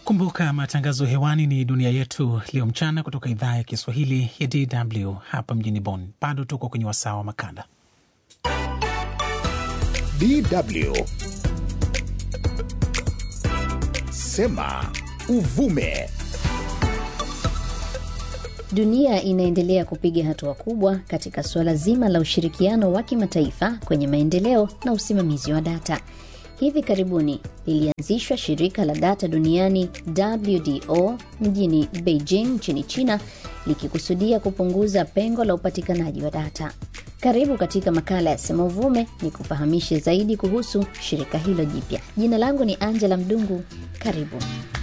Kumbuka matangazo hewani ni dunia yetu leo mchana kutoka idhaa ya Kiswahili ya DW hapa mjini Bonn. Bado tuko kwenye wasaa wa makala DW sema uvume. Dunia inaendelea kupiga hatua kubwa katika suala zima la ushirikiano wa kimataifa kwenye maendeleo na usimamizi wa data. Hivi karibuni lilianzishwa shirika la data duniani WDO mjini Beijing nchini China likikusudia kupunguza pengo la upatikanaji wa data. Karibu katika makala ya Sema Uvume ni kufahamishe zaidi kuhusu shirika hilo jipya. Jina langu ni Angela Mdungu. Karibu.